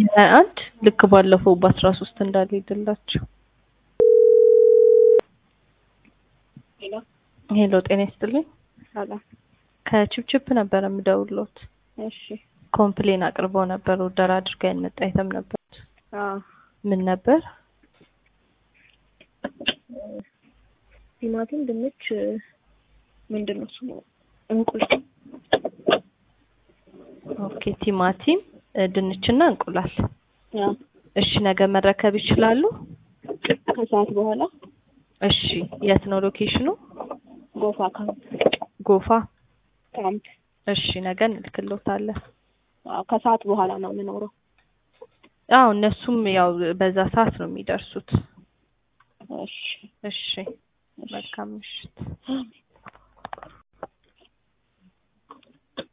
ሀያ አንድ ልክ ባለፈው በአስራ ሶስት እንዳልሄድላቸው ሄሎ ሄሎ ጤና ይስጥልኝ ሰላም። ከችፕችፕ ነበር የምደውሎት እሺ ኮምፕሌን አቅርበው ነበር ኦርደር አድርጋ ያልመጣ አይተም ነበር አዎ ምን ነበር ቲማቲም፣ ድንች ምንድን ነው ስሙ እንቁላል ኦኬ ቲማቲም እ ድንችና እንቁላል አዎ እሺ ነገ መረከብ ይችላሉ ከሰዓት በኋላ እሺ የት ነው ሎኬሽኑ ጎፋ ካምፕ ጎፋ ካምፕ እሺ ነገ እንልክሎታለን አዎ ከሰዓት በኋላ ነው የምኖረው አዎ እነሱም ያው በዛ ሰዓት ነው የሚደርሱት እሺ እሺ መልካም ምሽት አሜን